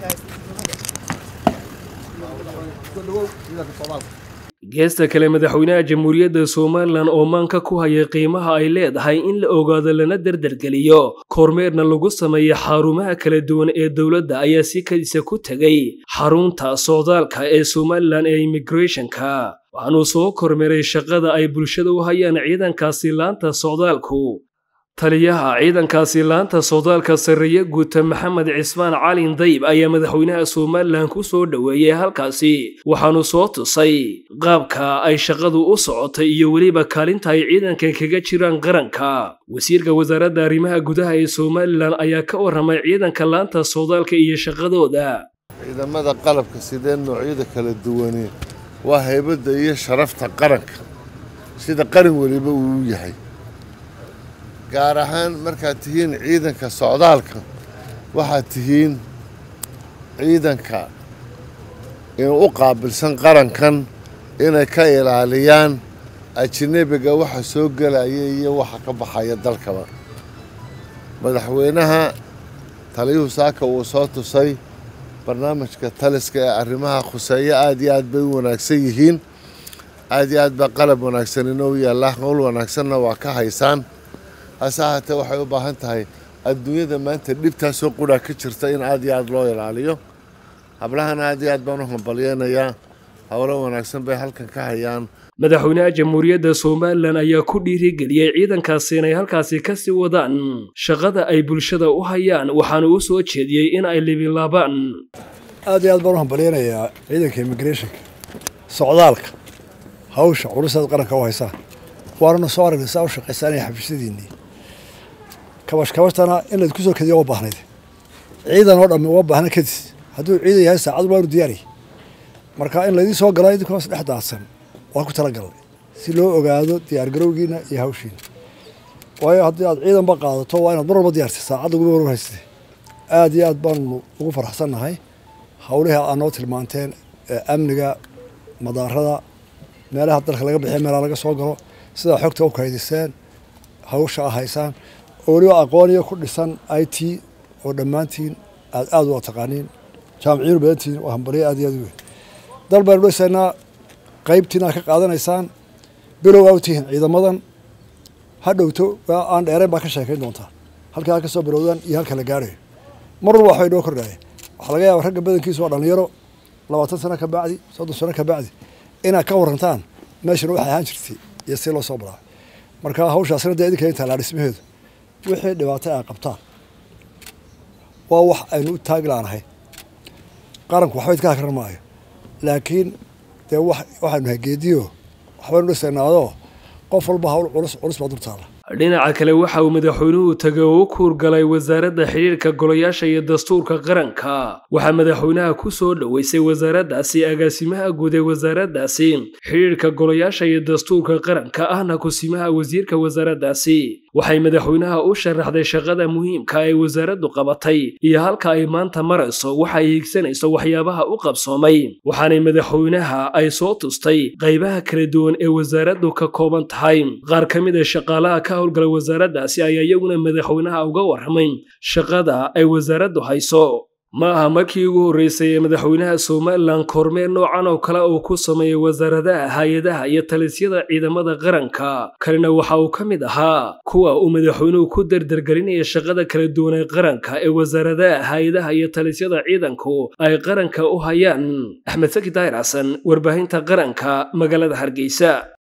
geesta kale madaxweynaha jamhuuriyadda somalilan oo maanka ku haya qiimaha ay leedahay in la ogaado lana derdergeliyo kormeerna lagu sameeyo xarumaha kala duwan ee dowladda ayaa si kadisa ku tegay xarunta socdaalka ee somalilan ee immigrathonka waxaanuu soo kormeeray shaqada ay bulshada u hayaan ciidankaasi laanta socdaalku taliyaha ciidankaasi laanta socdaalka sarreeye guuta maxamed cismaan calin dayb ayaa madaxweynaha somalilan ku soo dhoweeyey halkaasi waxaanu soo tusay qaabka ay shaqadu u socotay iyo weliba kaalinta ay ciidankan kaga jiraan qaranka wasiirka wasaaradda arrimaha gudaha ee somalilan ayaa ka warramay ciidanka laanta socdaalka iyo shaqadooda ciidamada qalabka sidee noocyada kala duwane waa haybadda iyo sharafta qaranka sida qaran weliba uu yahay gaar ahaan markaad tihiin ciidanka socdaalka waxaad tihiin ciidanka u qaabilsan qarankan inay ka ilaaliyaan ajnebiga waxa soo gelaya iyo waxa ka baxaya dalkaba madaxweynaha taliyuhu saaka uu soo tusay barnaamijka taliska ee arrimaha khuseeyo aad iyo aad bay u wanaagsan yihiin aad iyo aad baa qalab wanaagsan inoo yaallaa howl wanaagsanna waa ka haysaan hase ahaatee waxay u baahan tahay adduunyada maanta dhibtaasoo qudhaa ka jirta in aad iyo aad loo ilaaliyo hablahana aad iyo aad baan u hambalyeynayaa howlo wanaagsan bay halkan ka hayaan madaxweynaha jamhuuriyadda somalilan ayaa ku dhiirigeliyey ciidankaasi inay halkaasi ka sii wadaan shaqada ay bulshada u hayaan waxaana u soo jeediyey in ay libilaabaan aad iyo aad baan u hambalyeynayaa ciidanka immigrathonka socdaalka hawsha culusaad qaranka u haysaan waanana soo aragnay saa u shaqaysaanaya xafiisyadiinnii kabash kabashtana in laydku soo kadiya uma baahnayd ciidan oo dhammi uma baahna kadis hadduu ciidan yahay saacad waanu diyaariy marka in laydin soo gala idinkoos dhex daadsan waa ku talagalnay si loo ogaado diyaargarowgiina iyo hawshiina waayo haddii aad ciidanba qaadato waa inaad mar walba diyaartay saacadda ugu war haysatay aad iyo aad baanu ugu faraxsannahay hawlihii aad noo tilmaanteen ee amniga madaarada meelaha dalka laga bixiya meelaha laga soo galo sidaa xogta u kaydiseen hawsha a haysaan oo weliba aqooniyo ku dhisan i t oo dhammaantiin aad aad u taqaaniin jaamiciyiinu badantiin waa hambalyo aad iyo aad u weyn dal baynu dhisaynaa qaybtiina ka qaadanaysaan bilow aa u tihiin ciidamadan ha dhowto aan dheereen baa ka sheekayn doontaa halka ha ka soo bilowdaan iyo halka la gaarayo mar walba waxbay noo kordhaaya waxaa laga yaaba ragga badankiisu waa dhalinyaro labaatan sano ka bacdi soddon sano ka bacdi inaad ka warantaan meeshana waxay ahaan jirtay iyo si loo soo baraa marka hawshaasna dee idinka intaa laa dhismaheedu wixii dhibaatay ay qabtaan waa wax aynu u taagi laanahay qaranku waxba idka hakran maayo laakiin dee waxaynu nahay geediyo waxbaynu dhisaynaadoo qof walba hawl culus culus baa dultaala dhinaca kale waxa uu madaxweynuhu tegay oo u kuurgalay wasaaradda xidhiirka golayaasha iyo dastuurka qaranka waxaa madaxweynaha ku soo dhoweysay wasaaraddaasi agaasimaha guud ee wasaaraddaasi xidhiirka golayaasha iyo dastuurka qaranka ahna kusimaha wasiirka wasaaraddaasi waxay madaxweynaha u sharaxday shaqada muhiimka ay wasaaraddu qabatay iyo halka ay maanta marayso waxa ay higsanayso waxyaabaha u qabsoomay waxaanay madaxweynaha ay soo tustay qaybaha kala duwan ee wasaaraddu ka kooban tahay qaar ka mid a shaqaalaha ka howlgala wasaaraddaasi ayaa iyaguna madaxweynaha uga warramay shaqada ay wasaaraddu hayso ma aha markii ugu horreysay ee madaxweynaha somalilan kormeer noocan oo kale uu ku sameeyey wasaaradaha hay-adaha iyo talisyada ciidamada qaranka kalena waxa uu ka mid ahaa kuwa uu madaxweynuhu ku derdergelinaya shaqada kala duwan ee qaranka ee wasaaradaha hay-adaha iyo talisyada ciidanku ay qaranka u hayaan axmed saki daahir xasan warbaahinta qaranka magaalada hargeysa